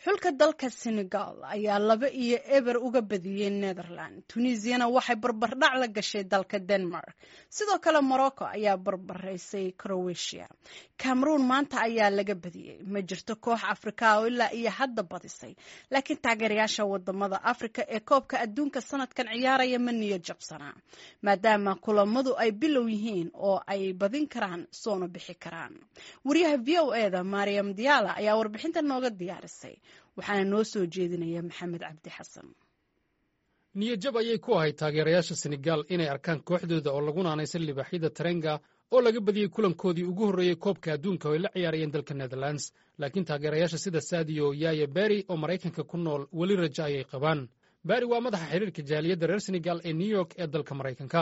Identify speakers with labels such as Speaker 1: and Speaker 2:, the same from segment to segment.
Speaker 1: xulka dalka senegal ayaa laba iyo eber uga badiyey netherland tunisiana waxay barbardhac la gashay dalka denmark sidoo kale morocco ayaa barbaraysay croatia cameroon maanta ayaa laga badiyey ma jirto koox afrika oo ilaa iyo hadda badisay laakiin taageerayaasha wadamada afrika ee koobka adduunka sanadkan ciyaaraya ma niyo jabsanaa maadaama kulamadu ay bilow yihiin oo ay badin karaan soona bixi karaan wariyaha v o eda mariam diala ayaa warbixinta nooga diyaarisay waxaana noo soo jeedinaya maxamed cabdi xasan
Speaker 2: niyajab ayay ku ahayd taageerayaasha senegal inay arkaan kooxdooda oo lagu naanaysa libaaxyada tarenga oo laga badiyey kulankoodii ugu horreeyey koobka adduunka oo ay la ciyaarayeen dalka netherlands laakiin taageerayaasha sida saadiyo yaya beri oo maraykanka ku nool weli rajo ayay qabaan beri waa madaxa xiriirka jaaliyadda reer senegal ee new york ee dalka maraykanka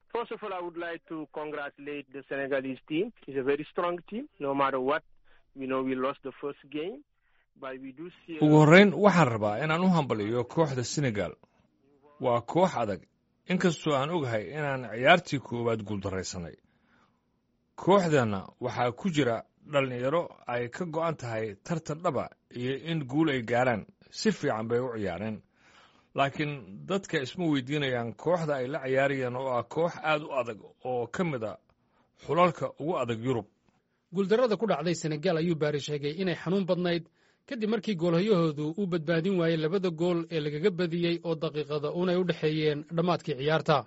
Speaker 3: ugu horrayn waxaan rabaa inaan u hambaliyo kooxda senegal waa koox adag inkastoo aan ogahay inaan ciyaartii koowaad guuldarraysannay kooxdanna waxaa ku jira dhallinyaro ay ka go'an tahay tartan dhaba iyo in guul ay gaaraan si fiican bay u ciyaareen laakiin dadka isma weydiinayaan kooxda ay la ciyaarayeen oo ah koox aad u adag oo ka mid a xulalka ugu adag yurub
Speaker 2: guuldarrada ku dhacday senegal ayuu baari sheegay inay xanuun badnayd kadib markii goolhayahoodu uu badbaadin waayey labada gool ee lagaga badiyey oo daqiiqada unay u dhexeeyeen dhammaadkii ciyaarta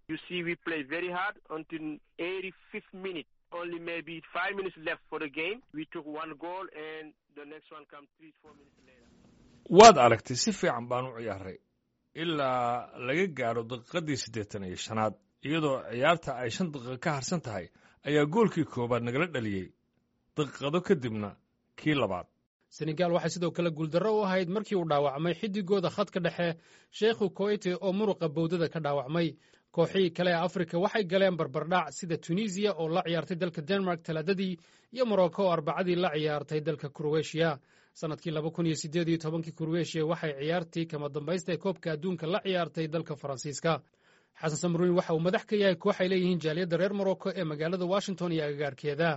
Speaker 3: waad aragtay si fiican baan u ciyaaray ilaa laga gaaro daqiiqaddii siddeetan iyo shanaad iyadoo ciyaarta ay shan daqiiqo ka harsan tahay ayaa goolkii koowaad nagala dhaliyey daqiiqado kadibna kii labaad
Speaker 2: senegal waxay sidoo kale guuldarro u ahayd markii uu dhaawacmay xidigooda khadka dhexe sheekhu koite oo muruqa bowdada ka dhaawacmay kooxihii kale ee afrika waxay galeen barbardhac sida tunisiya oo la ciyaartay dalka denmark talaadadii iyo morocco oo arbacadii la ciyaartay dalka kroatiya sannadkii laba kun iyo siddeed iyo tobankii kroatiya waxay ciyaartii kama dambaysta ee koobka adduunka la ciyaartay dalka faransiiska xasan samruin waxa uu madax ka yahay koox ay leeyihiin jaaliyadda reer morocco ee magaalada washington iyo agagaarkeeda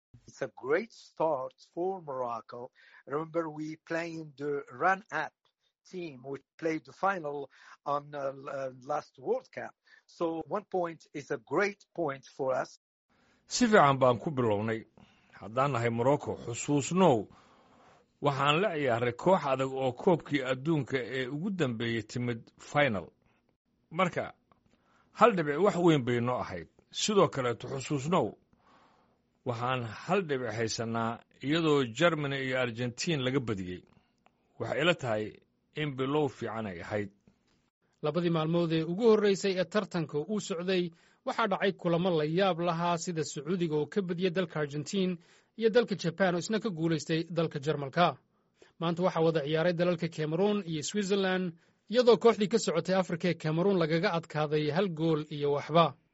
Speaker 3: si fiican baan ku bilownay haddaan nahay morocco xusuusnow waxaan la ciyaaray koox adag oo koobkii adduunka ee ugu dambeeyey timid final marka hal dhibic wax weyn bay noo ahayd sidoo kaleeto xusuusnow waxaan hal dhibic haysannaa iyadoo jermani iyo argentiin laga badiyey waxay ila tahay in bilow fiican ay ahayd
Speaker 2: labadii maalmood ee ugu horraysay ee tartanka uu socday waxaa dhacay kulamo la yaab lahaa sida sacuudiga oo ka badiyey dalka argentiin iyo dalka jabaan oo isna ka guulaystay dalka jarmalka maanta waxaa wada ciyaaray dalalka cameroon iyo switzerland iyadoo kooxdii ka socotay afrika ee cameroon lagaga adkaaday hal gool iyo waxba